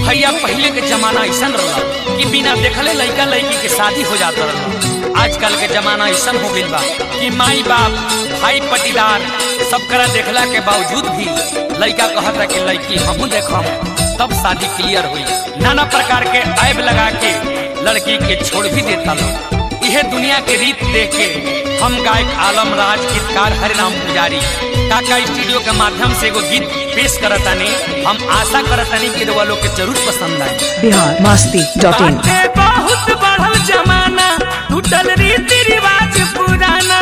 भैया पहले के जमाना ऐसा रहा कि बिना देखले लड़का लड़की के शादी हो जाता रहा आजकल के जमाना ऐसा हो गइल बा कि माई बाप भाई पटीदार सब करा देखला के बावजूद भी लड़का कहता कि लड़की हमू देखम तब शादी क्लियर हुई नाना प्रकार के ऐब लगा के लड़की के छोड़ भी देता लोग यह दुनिया के रीत देख के हम गायक आलम राज गीतकार हरिनाम पुजारी काका स्टूडियो के माध्यम से एगो गीत पेश करतानी हम आशा करतानी कि रउआ लोग के जरूर पसंद आए बिहार मस्ती डॉट इन बाटे बहुत बढ़ल जमाना टूटल रीति रिवाज पुराना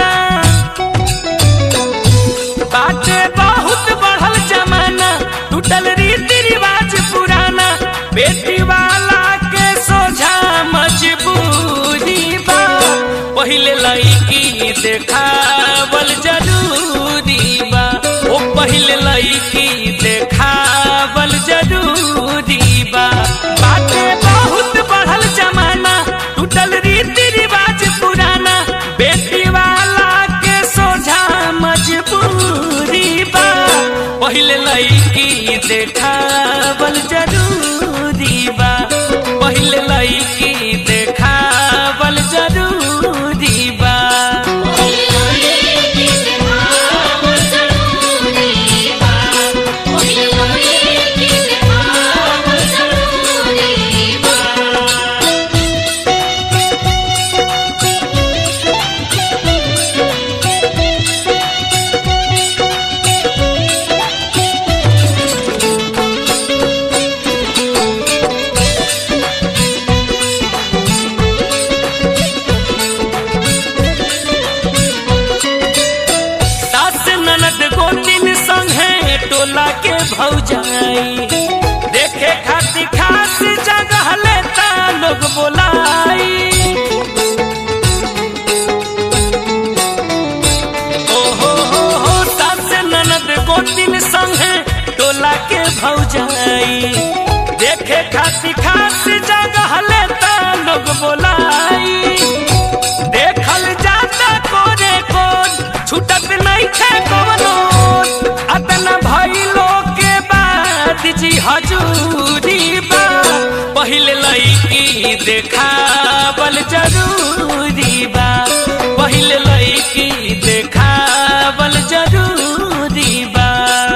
बाटे बहुत बढ़ल जमाना टूटल रीति रिवाज पुराना बेटी वाला के सोझा मजबूरी बा पहिले लड़की देखावल जरूरी बा ओ पहिले लड़की देखावल जरूरी बा बाटे बहुत बढ़ल जमाना टूटल रीति रिवाज पुराना बेटी वाला के सोझा मजबूरी बा पहिले लड़की देखावल जरूरी बा पहिले लड़की देखावल जरूरी बा सास ननद गोतिन संगे टोला के भौजाई देखे खाती खास जगह लेता लोग बोलाई ओ हो हो हो सास ननद गोतिन संगे टोला के भौजाई देखे खाती खास जगह लेता लोग बोलाई देखल जाता कोरे कोन छूटत नहीं थे कवनो अतना भइलो के बाद जी हजूरी बा पहिले लड़की देखावल जरूरी बा पहिले लड़की देखावल जरूरी बा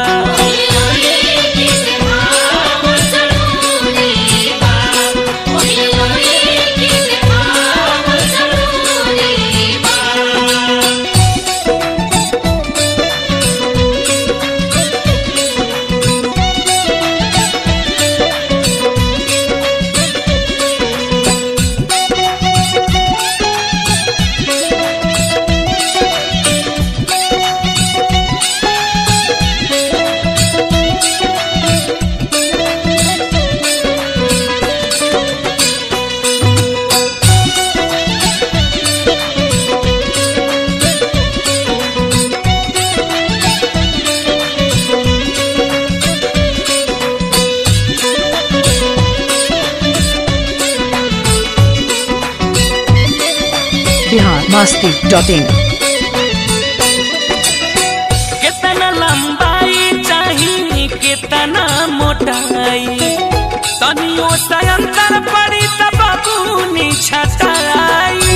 बिहार मस्ती डॉट इन कितना लंबाई चाहिए कितना मोटाई तनियो से अंतर पड़ी तब बबूनी छटाई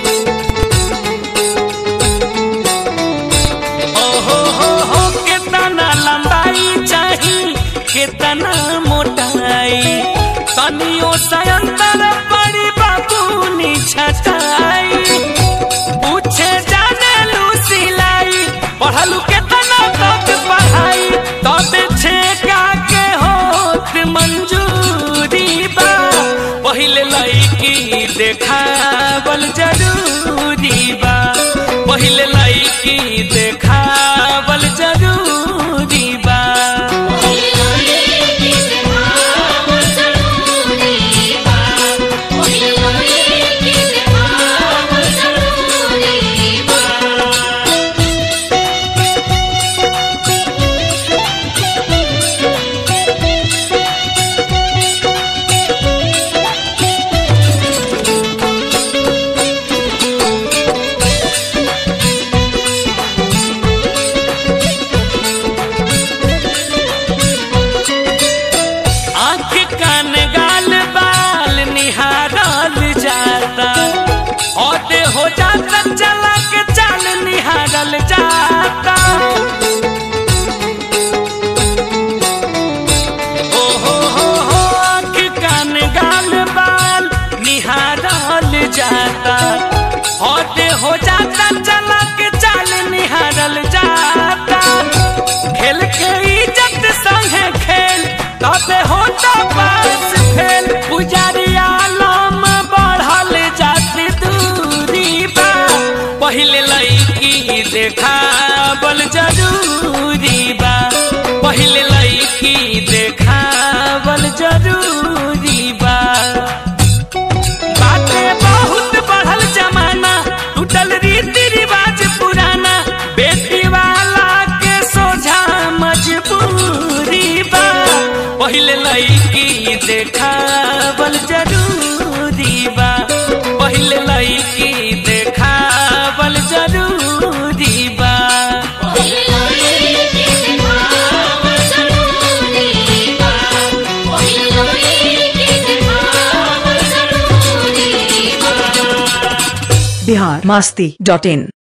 ओ हो हो हो कितना लंबाई चाहिए कितना मोटाई तनियो से अंतर पड़ी बबूनी छटाई पूछे जाने लू सिलाई पढ़लू केतना तक पढ़ाई तब छेका के होत मंजूरी बा पहिले लड़की देखावल जरूरी बा पहिले लड़की देखावल जरूरी बा कान गाल बाल निहारल जाता औते हो जाता चला के चाल निहारल जाता ओ हो हो हो आँख कान गाल बाल निहारल जाता औते हो जाता चला के चाल निहारल जाता खेल के इज्जत संगे खेल तबे होता पास फेल पुजारी आलम बढ़ल जाती दूरी बा पहिले लईकी देखावल जरूरी बा पहिले लईकी देखावल जरूरी बा बाटे बहुत बढ़ल जमाना टूटल रीति रिवाज पुराना बेटी वाला के सोझा मजबूरी बा पहिले लईकी देखावल जरूरी बा पहिले लईकी देखावल जरूरी बा बिहार मास्ती डॉट इन